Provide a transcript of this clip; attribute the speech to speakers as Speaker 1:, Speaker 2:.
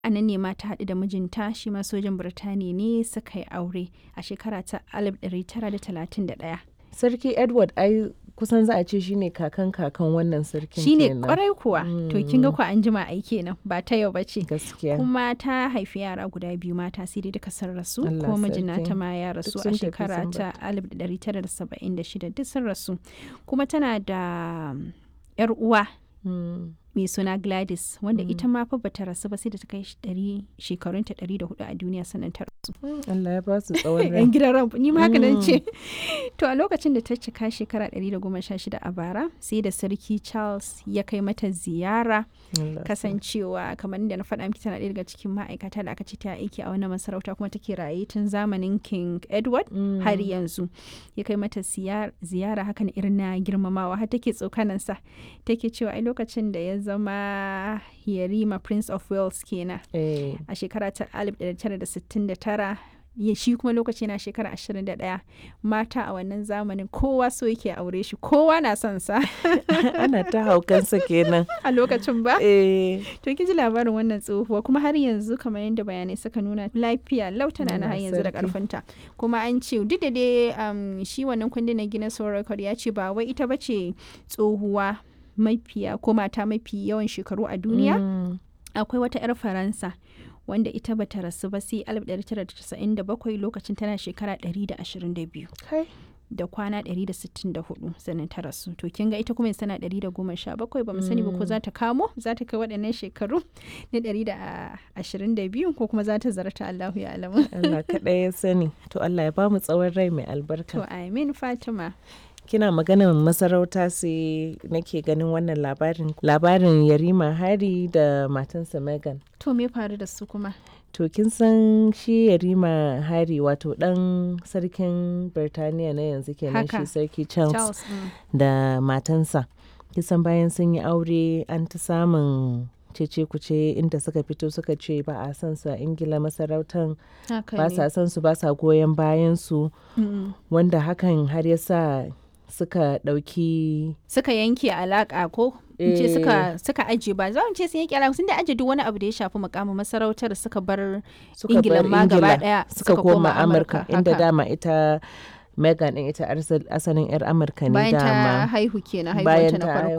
Speaker 1: a nan ne ma ta haɗu da mijinta shi ma sojan Birtaniya ne suka yi aure a shekara ta 1931.
Speaker 2: Sarki Edward ai kusan za a ce shine kakan kakan wannan sarkin
Speaker 1: Shi ne
Speaker 2: kenan.
Speaker 1: kwarai kuwa, to kin ga ku an jima ai kenan ba ta yau ba ce.
Speaker 2: Gaskiya.
Speaker 1: Kuma ta haifi yara guda biyu mata sai dai duka sun rasu,
Speaker 2: Allah
Speaker 1: ko mijina
Speaker 2: sarki.
Speaker 1: ta ma ya rasu
Speaker 2: Duk
Speaker 1: a
Speaker 2: sun tafi
Speaker 1: shekara
Speaker 2: sun
Speaker 1: ta 1976 duk sun rasu. Kuma tana da um, 'yar uwa
Speaker 2: Mm.
Speaker 1: mai suna Gladys wanda ita ma fa bata rasu ba sai da ta kai shi ɗari shekarunta ɗari da hudu a duniya sannan ta rasu.
Speaker 2: Allah ya ba su tsawon rai.
Speaker 1: Yan gidan ran ni ma haka nan ce. To a lokacin da ta cika shekara ɗari da goma sha shida a bara sai da sarki Charles ya kai mata ziyara
Speaker 2: Allah.
Speaker 1: kasancewa kamar da na faɗa miki tana ɗaya daga cikin ma'aikata da aka ce ta aiki a wannan masarauta kuma take raye tun zamanin King Edward
Speaker 2: Mm.
Speaker 1: har yanzu ya kai mata siyar- ziyara hakan irin na girmamawa har take tsokanansa take cewa ai lokacin da ya zama yarima prince of wales kenan
Speaker 2: Eh.
Speaker 1: a shekara ta 1969 ya shi kuma lokaci na shekara 21 mata a wannan zamanin kowa so yake aure shi kowa na son sa
Speaker 2: Ana ta haukansa kenan.
Speaker 1: a lokacin ba
Speaker 2: Eh.
Speaker 1: to kin ji labarin wannan tsohuwa kuma har yanzu kamar yadda bayanai suka nuna lafiya lautana na har
Speaker 2: Allah
Speaker 1: yanzu da
Speaker 2: sarki.
Speaker 1: karfinta kuma an ce duk da dai um, shi wannan kundin na Guinness World Record ya ce ba wai ita bace tsohuwa mafiya ko mata mafi yawan shekaru a duniya
Speaker 2: Mm.
Speaker 1: akwai wata 'yar faransa wanda ita bata rasu ba sai 1997 lokacin tana shekara 122
Speaker 2: Kai.
Speaker 1: da kwana 164 sannan ta rasu to kin ga ita kuma yanzu tana 117 ba mu sani ba ko za ta kamo za ta kai waɗannan shekaru na 122 ko kuma za ta zarta Allahu ya alamu
Speaker 2: Allah kaɗai ya sani. To Allah ya ba mu tsawon rai mai albarka.
Speaker 1: to amin Fatima
Speaker 2: Kina maganar masarauta sai nake ganin wannan labarin. Labarin Yarima Hari da matansa Megan.
Speaker 1: to me faru da su kuma
Speaker 2: To kin san shi Yarima Hari wato ɗan sarkin Birtaniya na yanzu kenan
Speaker 1: Haka.
Speaker 2: shi sarki Charles,
Speaker 1: Charles mm.
Speaker 2: da matansa. Kisan bayan sun yi aure an ta samun cece kuce inda suka fito suka ce ba a son su a Ingila masarautan
Speaker 1: haka
Speaker 2: ba
Speaker 1: ne
Speaker 2: sa son su ba sa goyon bayan su
Speaker 1: Mm.
Speaker 2: wanda hakan har ya sa suka ɗauki
Speaker 1: suka yanke alaka ko in ce suka suka aje ba za mu ce sun yanke alaka sun da aje duk wani abu da ya shafi mukamin masarautar suka bar
Speaker 2: suka
Speaker 1: Ingila
Speaker 2: bar
Speaker 1: ma gaba
Speaker 2: Ingila
Speaker 1: ɗaya
Speaker 2: suka
Speaker 1: suka
Speaker 2: koma
Speaker 1: koma
Speaker 2: Amurka
Speaker 1: Amurka,
Speaker 2: inda
Speaker 1: haka.
Speaker 2: dama ita Megan din ita arsal- asalin 'yar Amurka ne
Speaker 1: bayan ta
Speaker 2: dama
Speaker 1: haihu kenan
Speaker 2: bayan
Speaker 1: haihuwanta na
Speaker 2: ta
Speaker 1: farko